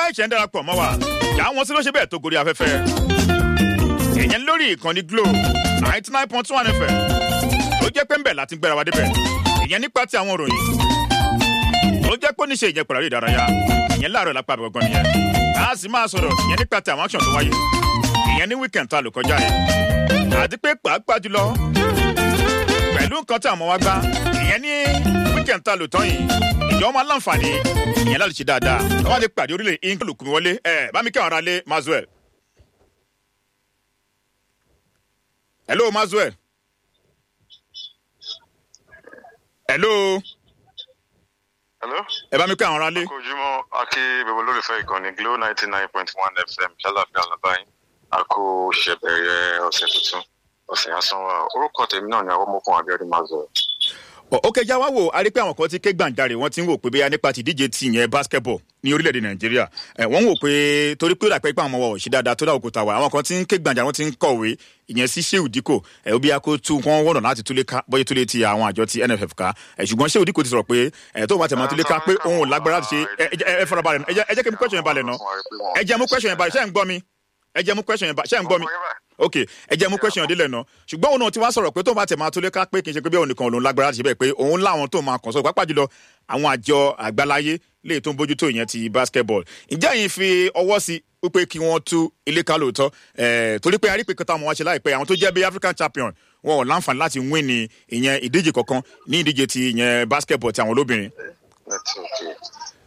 ìṣẹ̀ ń darapọ̀ mọ́ wa ìyá wọn sí ló ṣe bẹ́ẹ̀ tó gorí afẹ́fẹ́ ìyẹn lórí ìkànnì glo ninety nine point one fm ló jẹ́ pé ń bẹ̀ láti gbéra wa débẹ̀ ìyẹn nípa ti àwọn òròyìn ló jẹ́ pé ó ní ṣe ìyẹn pẹ̀lú ìdárayá ìyẹn láàárọ̀ lápá àbẹ̀ gangan nìyẹn a sì máa sọ̀rọ̀ ìyẹn nípa ti àwọn action tó wáyé ìyẹn ní weekend tá a lò kọjá yìí àti pé pàápàá jùlọ pẹ̀lú nǹkan tí àwọn wa gbá ìyẹn ní weekend tá a lò tán yìí ìjọ máa láǹfààní ìyẹn láti ṣe dáadáa lọ́wọ́ àti pàdé orílẹ̀ england lùkùnmí wọlé ẹ̀ bá mi kí àwọn ará lé mazwell. hello mazwell. hello. hello. ẹ bá mi kí àwọn ará lé. akójúmọ́ akí bẹ̀bẹ̀ lólùfẹ́ ìkànnì glo ninety nine point one fm ṣálàfíà làbáyé àkó ṣẹ̀bẹ̀rẹ̀ ọ̀sẹ̀ tuntun ọ̀sẹ̀ àsanwó orúkọ tèmi náà ni àwọn ọmọkùnrin abiodun mazọ. ó kẹjá wá wò a rí pé àwọn kan ti ké gbàǹjarè wọn ti ń wò pé bóyá nípa ti díje ti yẹn basketball ní orílẹ̀-èdè nàìjíríà ẹ̀ wọ́n ń wò pé torí pé ó dàpẹ́ pé àwọn ọmọ wa ò ṣe dáadáa tó dà òkúta wa àwọn kan ti ń ké gbàǹjarè wọn ti ń kọ̀wé ìyẹn sí sheu diko ẹ̀ bí akó tú wọn wọ̀nà láti túlé ká bóyá túlé ti àwọn àjọ ti nff ká ẹ̀ ṣùgbọ́n sheu diko ti sọ̀rọ̀ pé ẹ̀ tó bá tẹ̀ máa túlé ká pé òun ò lágbára láti ṣe ẹ fọlọ́ balẹ̀ ẹ jẹ́ kí n mú question yẹn balẹ̀ náà ẹ jẹ́ mú question yẹn balẹ̀ ṣé ń gbọ́ mi ẹ jẹ́ mú question yẹn balẹ̀ ṣé ń gbọ́ mi ok ẹ jẹ́ mú question délẹ̀ náà ṣùgbọ́n òun náà ti wá sọ̀rọ̀ pé tó bá tẹ̀ máa tó lé ká pé kì í ṣe pé bí òun nìkan òun lágbára láti ṣe bẹ́ẹ̀ pé òun láwọn tó máa kàn sọ pápá jùlọ àwọn àjọ àgbáláyé lè tó ń bójútó ìyẹn ti basketball ǹjẹ́ yìí fi ọwọ́ sí wípé kí wọ́n tú ilé ká lóòótọ́ torí pé arípe kan táwọn wá ṣe láìpẹ́ àwọn tó jẹ́ bí african champion wọn ò láǹfààní láti win ní ìyẹn ìdíje kankan ní ìdíje ti ìyẹn basketball ti àwọn olóbìnrin